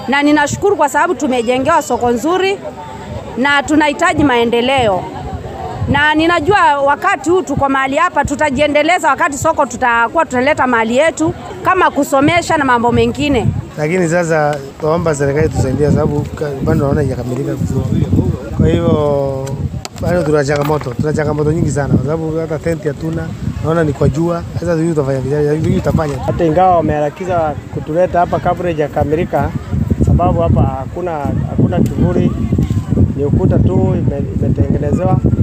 na ninashukuru kwa sababu tumejengewa soko nzuri na tunahitaji maendeleo, na ninajua wakati huu tuko mahali hapa, tutajiendeleza wakati soko tutakuwa tunaleta mali yetu kama kusomesha na mambo mengine. lakini sasa tuomba serikali tusaidia, sababu ka- bado naona haijakamilika vizuri. Kwa hivyo bado tuna changamoto, tuna changamoto nyingi sana, kwa sababu hata tenti hatuna, naona ni kwa jua. Sasa sijui tutafanya vipi, sijui tutafanya hata ingawa wameharakiza kutuleta hapa kabla haijakamilika, sababu hapa hakuna hakuna kivuli, ni ukuta tu ime- imetengenezewa